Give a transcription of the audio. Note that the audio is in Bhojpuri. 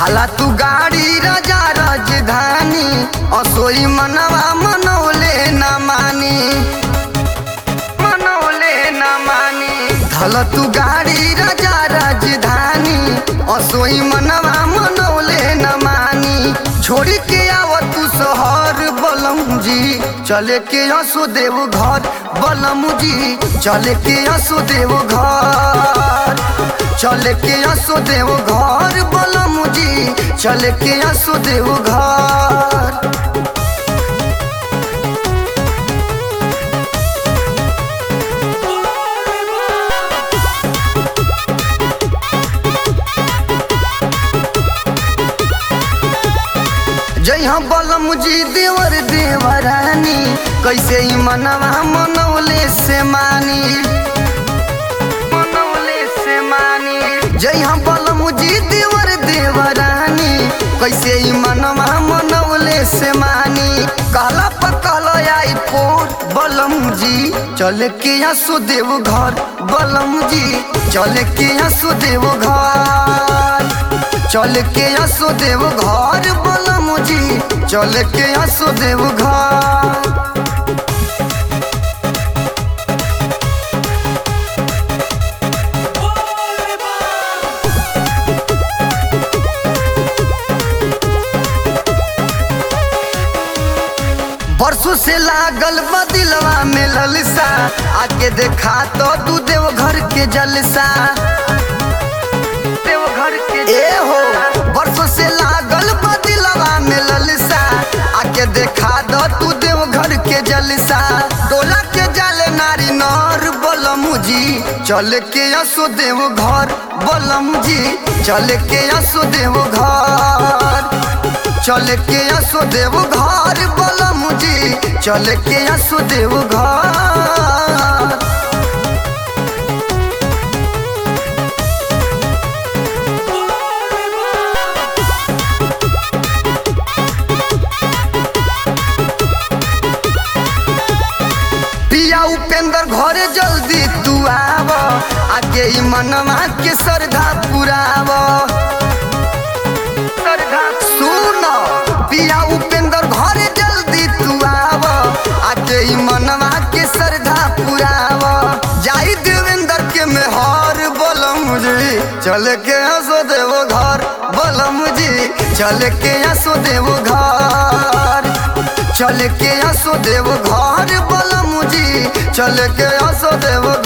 काला तू गाड़ी राजा राजधानी असोई मनवा मनौले न मानी मनौले न मानी धल तू गाड़ी राजा राजधानी असोई मनवा मनौले न मानी छोड़ी के आव तू शहर बलम जी चले के हसो देव घर बलम जी चले के हसो देव घर चले के हसो देव घर बलम जी चले के हसो देव घर जय हम बलम जी देवर देवरानी कैसे ही मनवा मनौले से मानी मनौले से मानी जय हम बलम जी देवर देवरानी कैसे ही मनवा मनौले से मानी कहला पकल आई पोर बलम जी चल के हसो देव घर बलम जी चल के हसो देव घर चल के हसो देव घर बलम जी चल के हसो देव घर बरसों से लागल बदिलवा में ललसा आके देखा तो तू देव घर के जलसा देव घर के ए हो बरसों से लागल बदिलवा में ललसा आके देखा दो तू देव घर के जलसा डोला के जाले नारी नर बलम जी चल के असो देव घर बलम जी चल के असो देव घर चल के असो देव घर बलम जी चल के असो देव घर पिया उपेंद्र घरे जल्दी तू आव आगे ही मनवा के श्रद्धा पुराव श्रद्धा सुन पिया उपेंद्र घरे जल्दी तू आव आगे ही मनवा के श्रद्धा पुराव जाई देवेंद्र के मेहर बलम जी चल के हंसो देव घर बलम जी चल के हंसो देव घर चल के हंसो देव घर बलम जी चल के हंसो देव